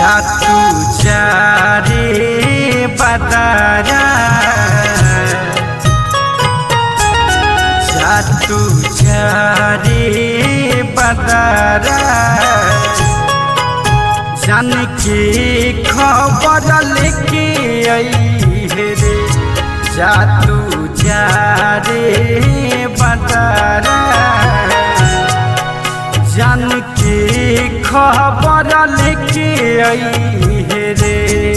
जातू चारे बदारा जातू चारे बदारा जन के खबर लेके आई रे जातू चारे बदारा जन के खबर लेके आई रे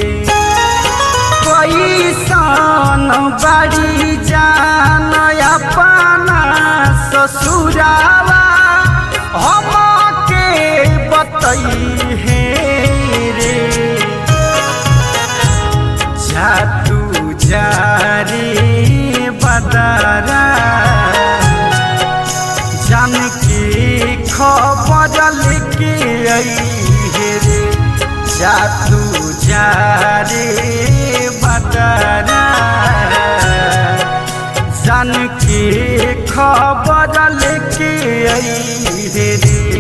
कैसन बाड़ी जान अपना ससुरावा हम के बतई हे रे जातू जारी बदरा जन के खबर लेके आई रे जातू जारे बदरा जन के खबर लेके आई रे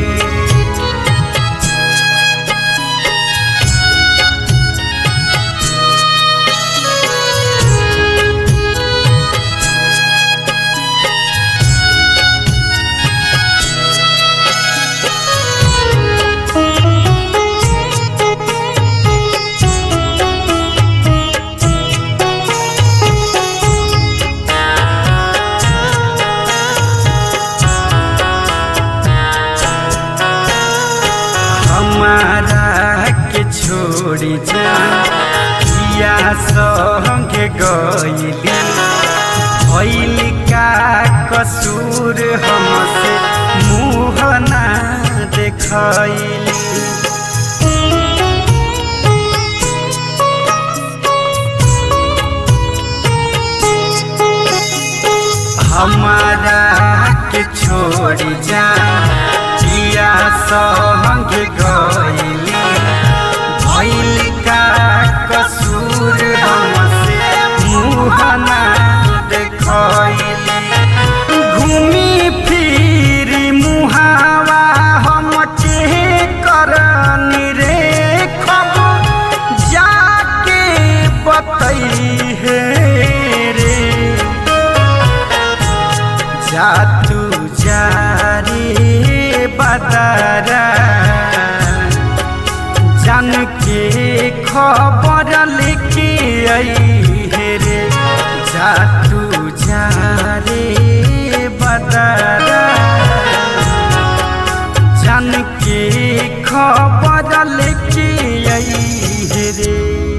हमारा के छोड़ी जा किया संगे गईली भइल का कसूर हमसे मुँह ना देखैली हमारा के छोड़ी जा किया संग गईली भइल का कसूर हमसे मुँह ना देखैली घूमी फिरी मुहावा हम के करनी रे खब जाके बतई हे रे जातू जारी बदरा जन के खबर लेके आई रे जातू जारी बदरा जन के खबर लेके आई रे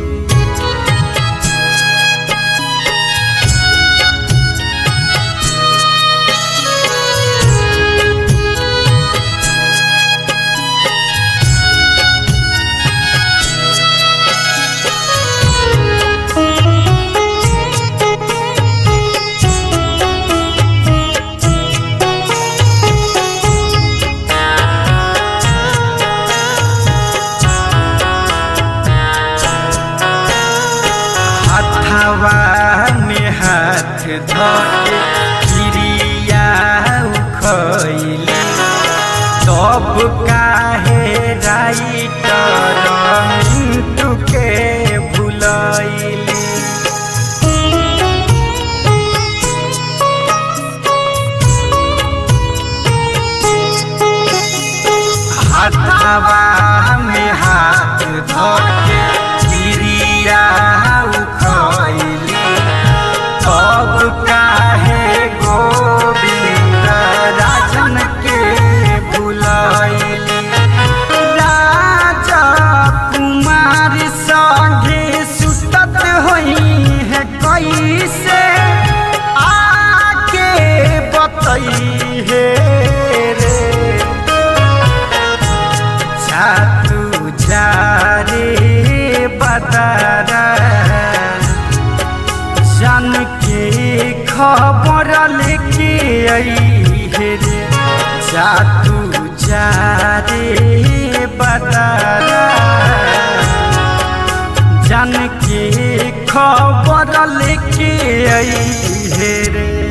हथवा में हाथ धके क्रिया उखैली तब काहे राइटर मिंटू के भुलैली हथवा में हाथ धके क्रिया उखैली तब काहे गोविंद राजन के भुलैली राजा कुमार संगे सुतत होई है कैसे आके बतई है रे जातू जारे बदरा जन के खबर लेके आई रे जातू जारे बदरा जन के खबर लेके आई रे